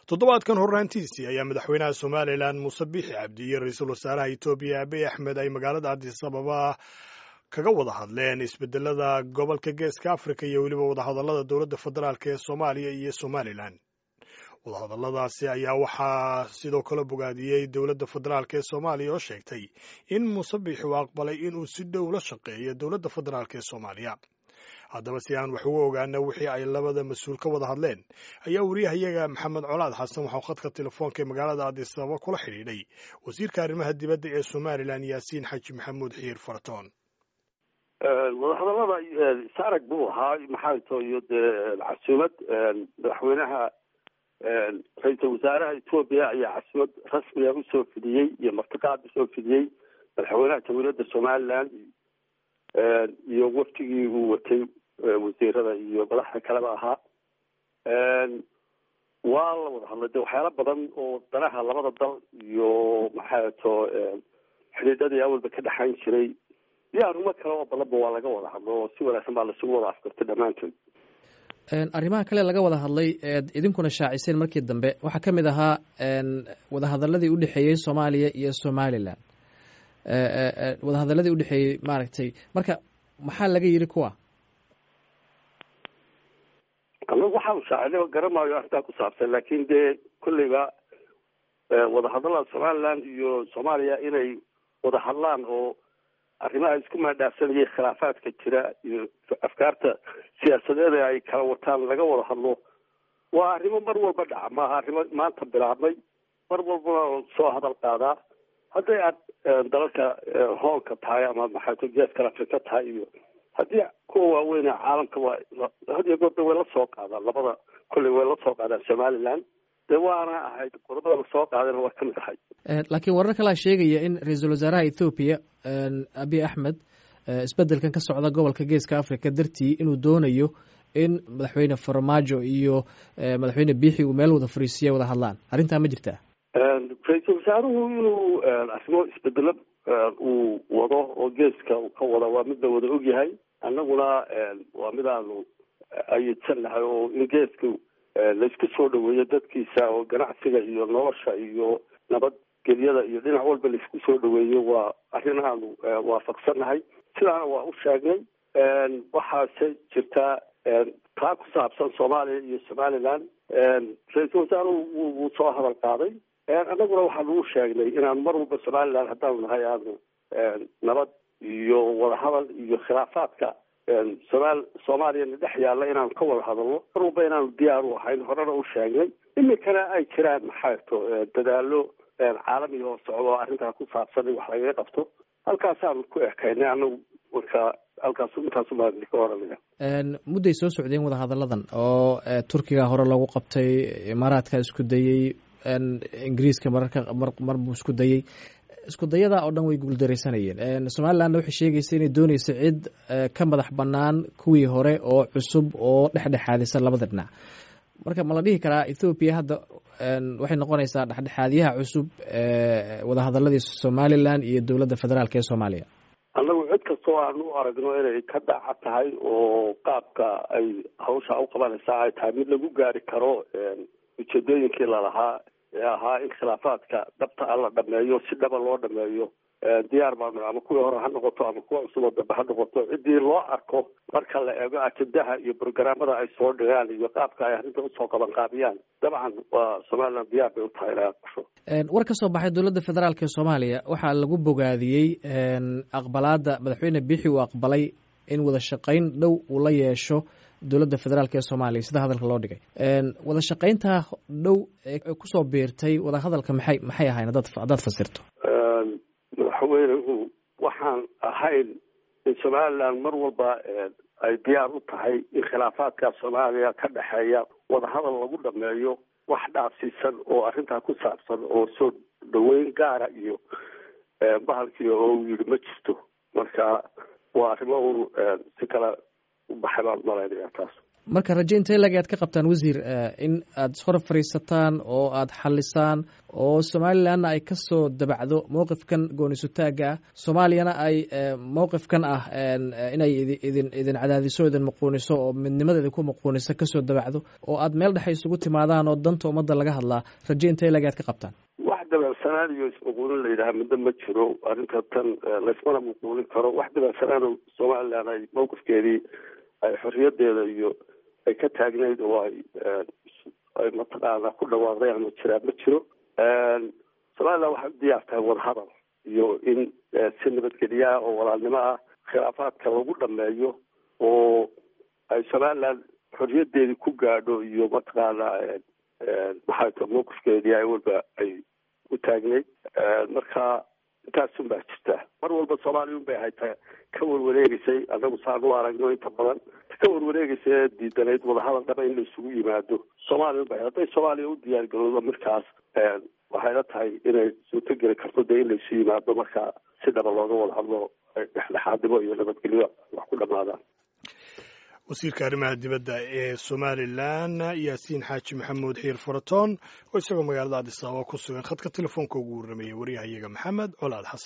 toddobaadkan horraantiisii ayaa madaxweynaha somalilan muuse biixi cabdi iyo ra-iisul wasaaraha etoobiya abiy axmed ay magaalada addis ababa kaga wada hadleen isbedelada gobolka geeska afrika iyo weliba wadahadallada dowladda federaalk ee soomaaliya iyo somalilan wadahadalladaasi ayaa waxaa sidoo kale bogaadiyey dowladda federaalk ee soomaaliya oo sheegtay in muuse biixi uu aqbalay inuu si dhow la shaqeeyo dowladda federaalk ee soomaaliya haddaba si aan wax uga ogaana wixii ay labada mas-uul ka wada hadleen ayaa wariyahayaga maxamed colaad xasan waxau khadka telefoonka ee magaalada addis ababa kula xidhiidhay wasiirka arrimaha dibadda ee somalilan yaasiin xaji maxamuud xiir faratoon wadahadallada saarag buu ahaa maxaa to iyo dee casuumad madaxweynaha ra-iisul wasaaraha etoobiya ayaa casuumad rasmiga usoo fidiyey iyo martiqaad usoo fidiyey madaxweynaha jamhuuriyadda somalilan iyo waftigii uu watay wasiirada iyo madaxda kaleba ahaa waa la wada hadlay de waxyaalo badan oo danaha labada dal iyo maxaa to xidhiidhadii awalba ka dhexayn jiray iyo arrimo kale oo badanba waa laga wada hadlo oo si wanaagsan baa laisugu wada afkartay dhammaantood arrimaha kale laga wada hadlay eed idinkuna shaaciseen markii dambe waxaa ka mid ahaa wadahadaladii udhexeeyey soomaaliya iyo somalilan wadahadaladii udhexeeyey maaragtay marka maxaa laga yiri kuwa anagu waxaanu shaacinay garamaayo arrintaa ku saabsan laakin dee kolleyba wadahadallada somaliland iyo soomaaliya inay wada hadlaan oo arrimaha isku maadhaafsanayay khilaafaadka jira iyo afkaarta siyaasadeed ee ay kala wataan laga wada hadlo waa arrimo mar walba dhaca maaha arrimo maanta bilaabmay mar walbana soo hadal qaadaa hadday aad dalalka hoolka tahay ama maxaato geeska afrika tahay iyo haddii kuwa waaweyne caalamka waa had iyo goorda way la soo qaadaan labada kolley way la soo qaadaan somaliland dee waana ahayd qodobada lasoo qaadana waa kamid ahay laakiin warar kalaa sheegaya in ra-iisul wasaaraha ethoobiya abiy axmed isbedelkan ka socda gobolka geeska africa dartii inuu doonayo in madaxweyne farmaajo iyo madaxweyne biixi uu meel wada fariisiya wada hadlaan arrintaa ma jirtaa ra-iisul wasaaruhu inuu arrimo isbedelo uu wado oo geeska uu ka wada waa mid la wada ogyahay annaguna waa midaanu ayidsan nahay oo in geeska laysku soo dhaweeyo dadkiisa oo ganacsiga iyo nolosha iyo nabadgelyada iyo dhinac walba laysku soo dhaweeyo waa arrin aanu waafaqsannahay sidaana waa u sheegnay waxaase jirtaa taa ku saabsan soomaaliya iyo somaliland ra-iisul wasaaruhu wuu soo hadal qaaday annaguna waxaanu u sheegnay inaanu mar walba somaliland haddaanu nahay aanu nabad iyo wadahadal iyo khilaafaadka somaal soomaaliyana dhex yaalla inaanu ka wada hadalno mar walba inaanu diyaar u ahayn horena u sheegnay iminkana ay jiraan maxaato dadaalo caalamiga oo socdo arrintaa ku saabsan in wax lagaga qabto halkaasaanu ku ekaynay anagu marka halkaas intaasu baan ka oranaya mudday soo socdeen wadahadalladan oo turkiga hore loogu qabtay imaaraadka isku dayey ingiriiska mararka mar buu isku dayey isku dayada oo dhan way guuldaraysanayeen somalilandna waxay sheegaysa inay dooneyso cid ka madax banaan kuwii hore oo cusub oo dhexdhexaadisa labada dhinac marka ma la dhihi karaa ethoobiya hadda waxay noqonaysaa dhexdhexaadyaha cusub wadahadaladii somalilan iyo dowladda federaalk ee soomaaliya annagu cid kastoo aan u aragno inay ka daaca tahay oo qaabka ay hawsha u qabanaysaa ay tahay mid lagu gaari karo ujeedooyinkii lalahaa ee ahaa in khilaafaadka dhabta a la dhameeyo si dhaba loo dhameeyo diyaar baanu ama kuwii hore ha noqoto ama kuwa cusuboo dambe ha noqoto ciddii loo arko marka la eego ajendaha iyo brograamada ay soo dhigaan iyo qaabka ay arrinta usoo qaban qaabiyaan dabcan waa somaliland diyaar bay u tahay inay aqbasho war ka soo baxay dowladda federaalk ee soomaaliya waxaa lagu bogaadiyey aqbalaada madaxweyne biixi uu aqbalay in wada shaqayn dhow uu la yeesho dowladda federaalk ee soomaaliya sida hadalka loo dhigay wada shaqayntaa dhow ee kusoo biirtay wada hadalka maxay maxay ahayn hadaad haddaad fasirto madaxweynuhu waxaan ahayn in somaliland mar walba ay diyaar u tahay in khilaafaadka soomaaliya ka dhexeeya wadahadal lagu dhameeyo wax dhaafsiisan oo arrintaa ku saabsan oo soo dhaweyn gaara iyo bahalkii oo uu yidhi ma jirto marka waa arrimo un si kale u baxay baan malaynaya taas marka raje intee lag aad ka qabtaan wasiir in aad hor fadhiisataan oo aad xalisaan oo somalilanna ay kasoo dabacdo mowqifkan goonisutaaga ah soomaaliyana ay mowqifkan ah inay idin idin cadaadiso idin muquuniso oo midnimada idinku muquuniso kasoo dabacdo oo aad meel dhexe isugu timaadaan oo danta ummadda laga hadlaa raje intee lag aad ka qabtaan wax dabacsanaan iyo ismuquunin la yidhaha middo ma jiro arrinta tan laysmana muquunin karo wax dabacsanaan somalilan ay mowqifkeedii ay xorriyadeeda iyo ay ka taagnayd oo ay ay mataqaana ku dhawaaqday ama jiraa ma jiro somalilan waxay u diyaar tahay wadahadal iyo in si nabadgelyaah oo walaalnimo ah khilaafaadka lagu dhameeyo oo ay somalilan xorriyadeedii ku gaadho iyo mataqaana maxay ta mawqifkeedii ay walba ay u taagnayd marka intaasun baa jirta mar walba soomaaliya un bay haytaa ka warwareegeysay anagu saan u aragno inta badan ka warwareegeysa ee diidanayd wadahadal dhaba in la isugu yimaado soomaaliya un bay hadday soomaaliya u diyaargaroodo markaas waxayla tahay inay suurtogeli karto dee in laisu yimaado marka si dhaba looga wada hadlo dhexdhexaadnimo iyo nabadgelyo wax ku dhamaadaan wasiirka arrimaha dibadda ee somalilan yaasiin xaaji maxamuud xiir faratoon oo isagoo magaalada adis ababa ku sugan khadka telefoonka ugu warramayay waryahayaga maxamed colaad xasan